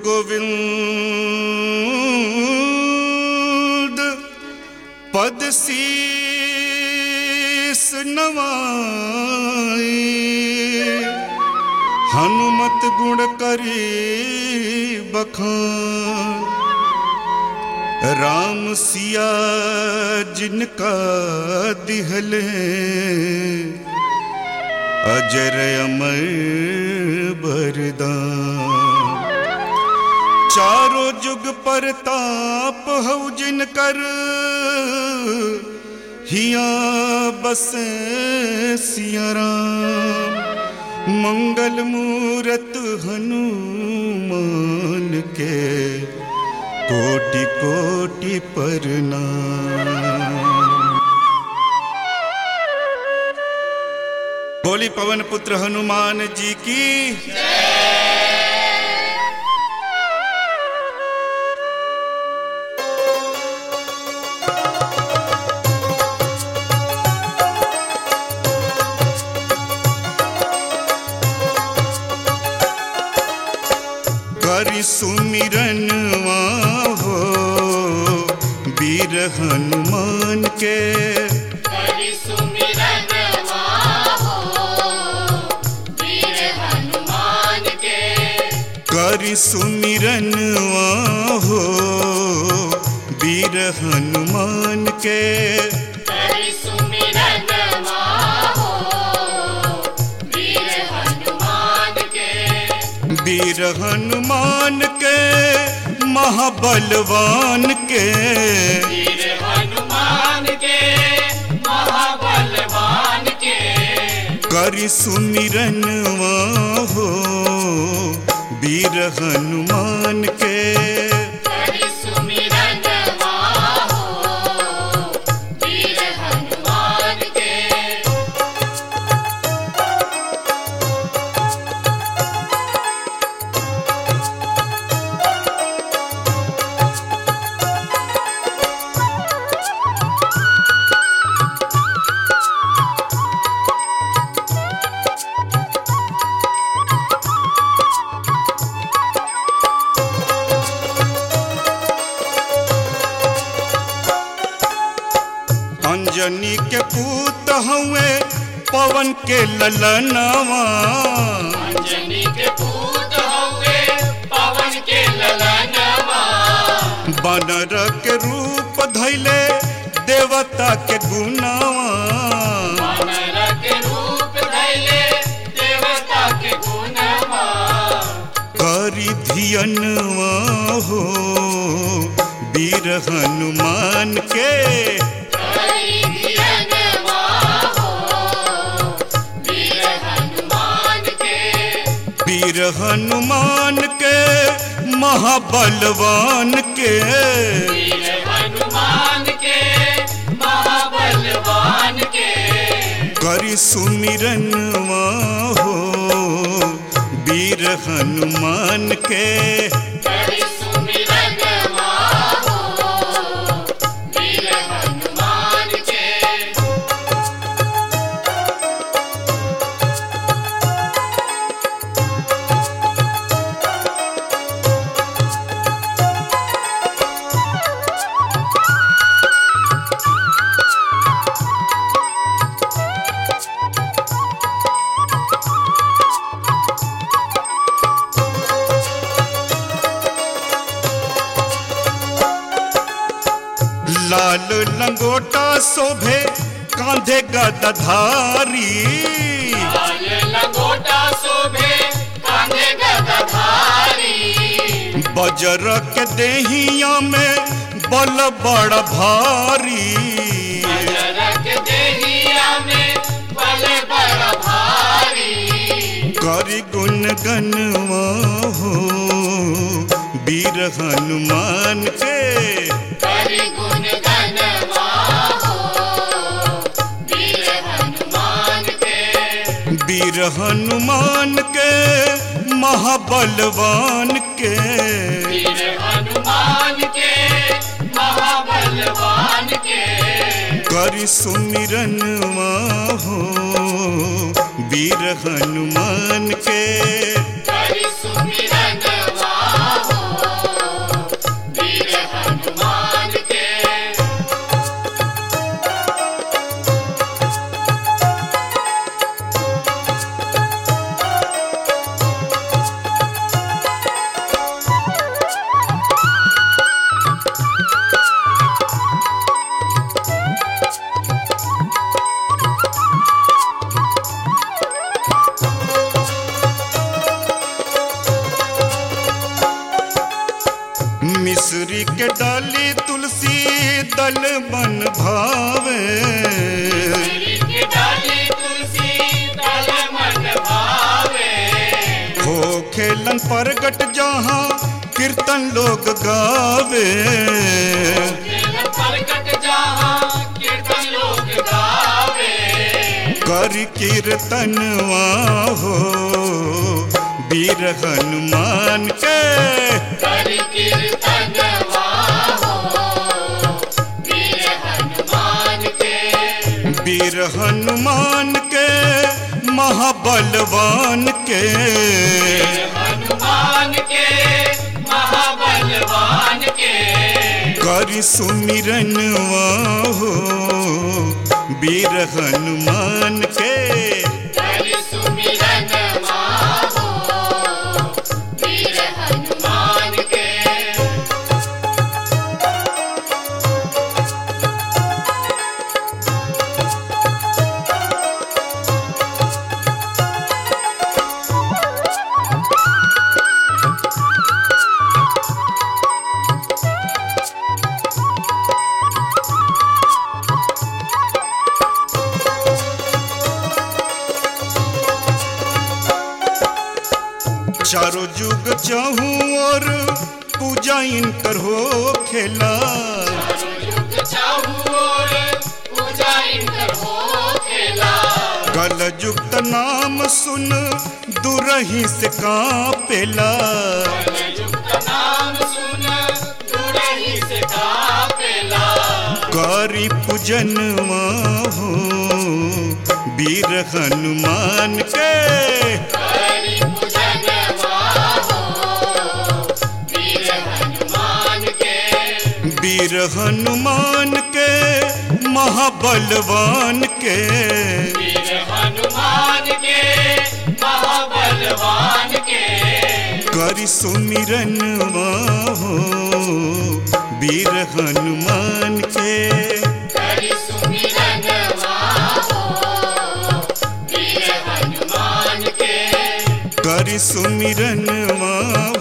गोविंद पद शीस नवाई हनुमत गुण करी बखान राम सिया जिनका दिहले अजर अमर बरदान चारों जुग पर ताप हऊ जिन कर हिया बसे सिया राम मंगल मूरत हनुमान के कोटि कोटि प्रणाम बोली पवन पुत्र हनुमान जी की करि सुमिरनवा हो वीर हनुमान के हरि सुमिरन हो वीर हनुमान के करि सुमिरनवा हो वीर हनुमान के हरि सुमिरन हो वीर हनुमान के वीर हनुमान के महाबलवान के वीर हनुमान के महाबलवान के करि सुमिरनवा हो वीर हनुमान के हरि सुमिरन हो वीर हनुमान के अंजनी के पूत हुए पवन के ललनवा अंजनी के पूत हुए पवन के ललनवा बनर के रूप धैले देवता के गुनावा वानर के रूप धैले देवता के गुणवा करी धियनवा हो वीर हनुमान के हरि धियनवा हो वीर हनुमान के वीर हनुमान के महाबलवान के वीर हनुमान के महाबलवान के करि सुमिरनवा हो वीर हनुमान के हरि सुमिरनवा हो वीर हनुमान के लाल लंगोटा शोभे कांधे गदधारी लाल लंगोटा शोभे कांधे गदधारी बजर के देहिया में बल बड़ भारी जरक देहिया में बल बड़ भारी करि गुण गनवा हो वीर हनुमान के हरि गुण गनवा हो वीर हनुमान के वीर हनुमान के महाबलवान के वीर हनुमान के महाबलवान के करि सुमिरनवा हो वीर हनुमान के हरि सुमिरनवा हो मिश्री के डाली तुलसी दल बन भावे श्री की डाली तुलसी दल मन भावे हो खेलन प्रगट जहाँ कीर्तन लोग गावे खेल प्रकट जहाँ कीर्तन लोग गावे कर कीर्तनवा हो वीर हनुमान के कर कीर्तन वीर हनुमान के वीर हनुमान के महाबलवान के हनुमान के महाबलवान के कर सुमिरनवा हो वीर हनुमान के कर सुमिरन वीर हनुमान के चारों युग चाहूं और पूजा इनकर हो खेला युग चाहू और पूजा इनकर हो खेला कल युक्त नाम सुन दुरही से कापेला युक्त नाम सुन दुरही से कापेला गौरी पूजनवा हो वीर हनुमान के हरि पूजन वीर हनुमान के वीर हनुमान के महाबलवान के वीर हनुमान के महाबलवान के करि सुमिरनवा हो वीर हनुमान के हरि सुमिरन वीर हनुमान के करि सुमिरनवा